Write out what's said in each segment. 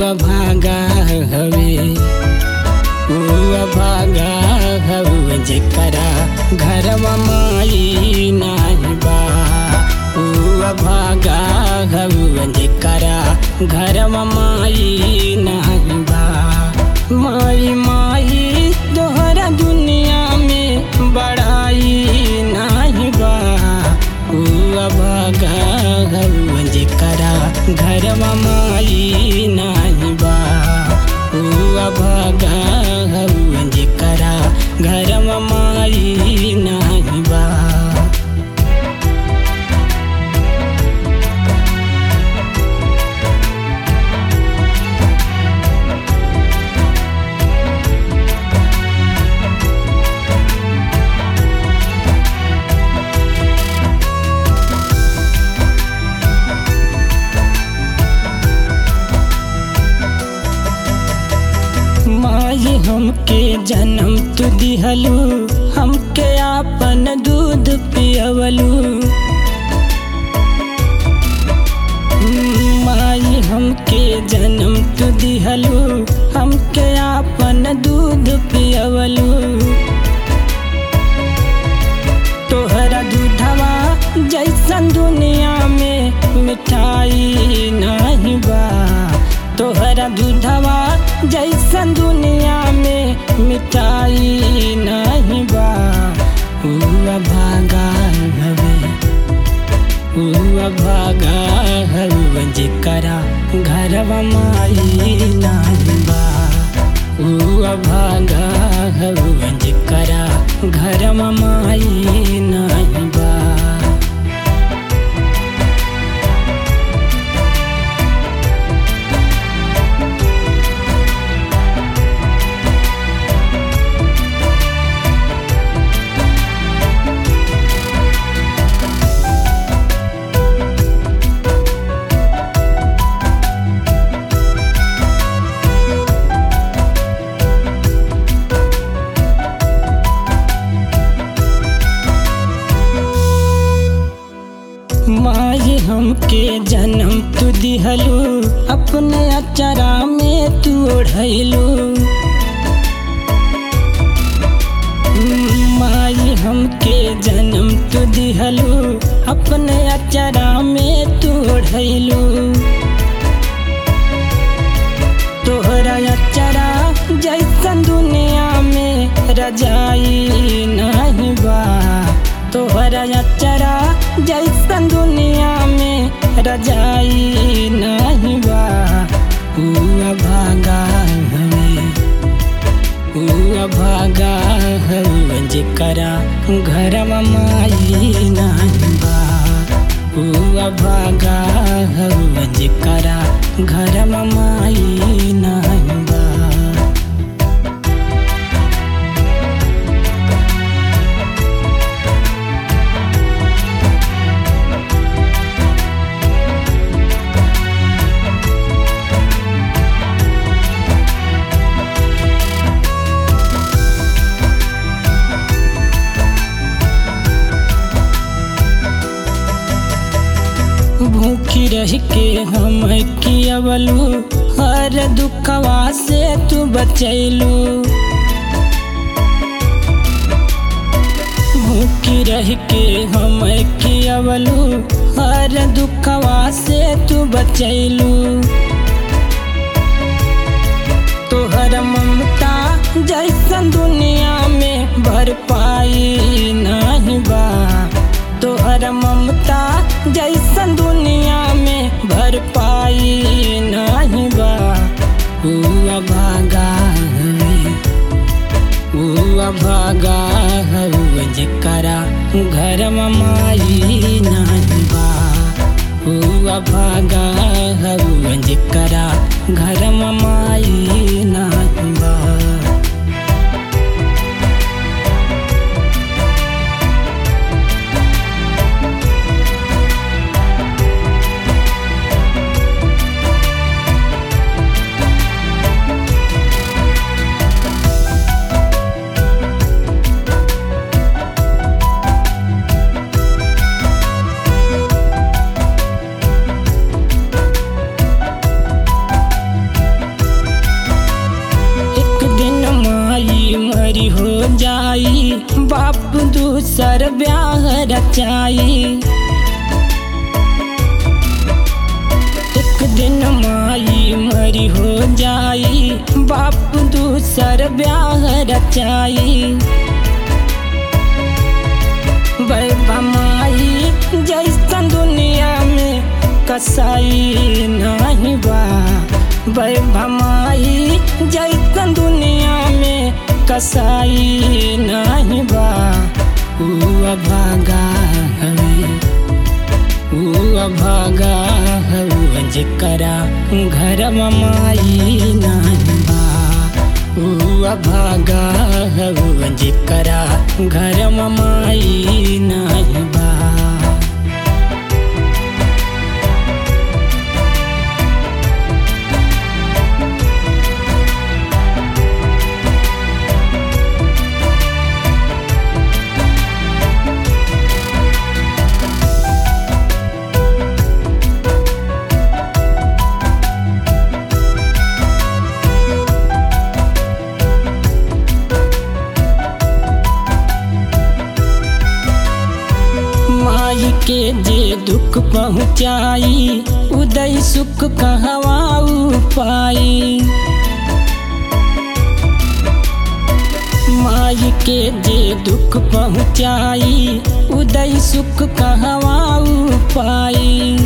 भागा हवे ऊ भागा हवे जेकरा घरवा माई नाही बा ऊ भागा हवे जेकरा घरवा माई नाही बा माई माई तोहरा दुनिया में बड़ाई नाही बा ऊ भागा हवे जेकरा घरवा माई नाही बा ऊ भागा हवे जेकरा घरवा माई नाही बा माई हमके जन्म तू दिहलू हमके आपन दूध पियवलू माई हमके जन्म तू दिहलू हमके आपन दूध पियवलू तोहरा दूधवा जैसन दुनिया में मिठाई नहीं बा तोहरा दूधवा जैसन दुनिया में मिठाई नहीं बा हुआ भागा हवे हुआ भागा हवे जेकरा घरवा माई नहीं बा हुआ भागा हवे जेकरा घरवा माई नहीं बा माई हमके जन्म तू दिहलू अपने अचरा में तू ओढ़लू माई हमके जन्म तू दिहलू अपने अचरा में तू ओढ़लू तोहरा अचरा जैसन दुनिया में रजाई नहीं बा तोहरा अचरा जैसन दुनिया में रजाई नहीं बा हुआ भागा हवे हुआ भागा हवे जेकरा घरवा माई नहीं बा हुआ भागा हवे जेकरा घरवा माई नहीं बा भूखी रह के हम कियवलू हर दुखवा से तू बचैलू भूखी रह के हम कियवलू हर दुखवा से तू बचैलू तोहर ममता जैसन दुनिया में भर पाई नहीं बा तोहर ममता जैसन दुनिया में भर पाई नहीं बा हुआ भागा हवे हुआ भागा हवे जेकरा घरवा माई नहीं बा हुआ भागा हवे जेकरा घरवा माई नहीं बा बाप दूसर ब्याह रचाई एक दिन माई मरी हो जाई बाप दूसर ब्याह रचाई बैबा माई जैसन दुनिया में कसाई नहीं बा बैबा माई जैसन दुनिया में कसाई नहीं बा ऊ अभागा हवे ऊ अभागा हवे जेकरा घर माई नहीं बा ऊ अभागा हवे जेकरा घर माई नहीं बा माई के जे दुख पहुँचाई उदय सुख कहवाऊ पाई माई के जे दुख पहुँचाई उदय सुख कहवाऊ पाई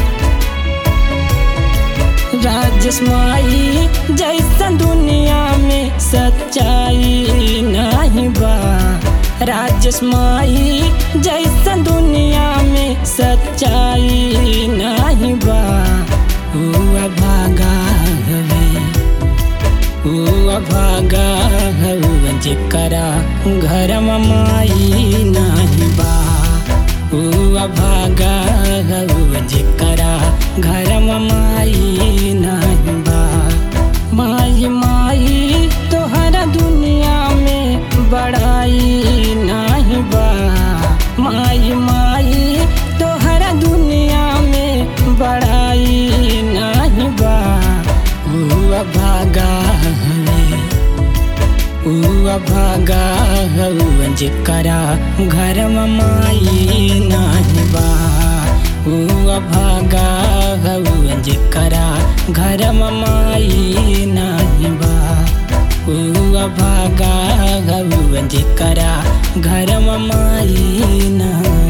राजस माई जैसन दुनिया में सच्चाई नहीं बा राजस माई जैसन दुनिया में सच्चाई नहीं बा हुआ भागा हवे हुआ भागा हवे जेकरा घर माई नहीं बा हुआ भागा हवे जेकरा घर माई नहीं बा माई माई तोहरा दुनिया में बड़ाई नहीं बा माई माई तोहरा दुनिया में बड़ाई नहीं बा हुआ भागा हवे हुआ भागा हवे जेकरा घर माई नहीं बा हुआ भागा हवे जेकरा घर माई नहीं बा हुआ भागा हवे जेकरा घर माई नहीं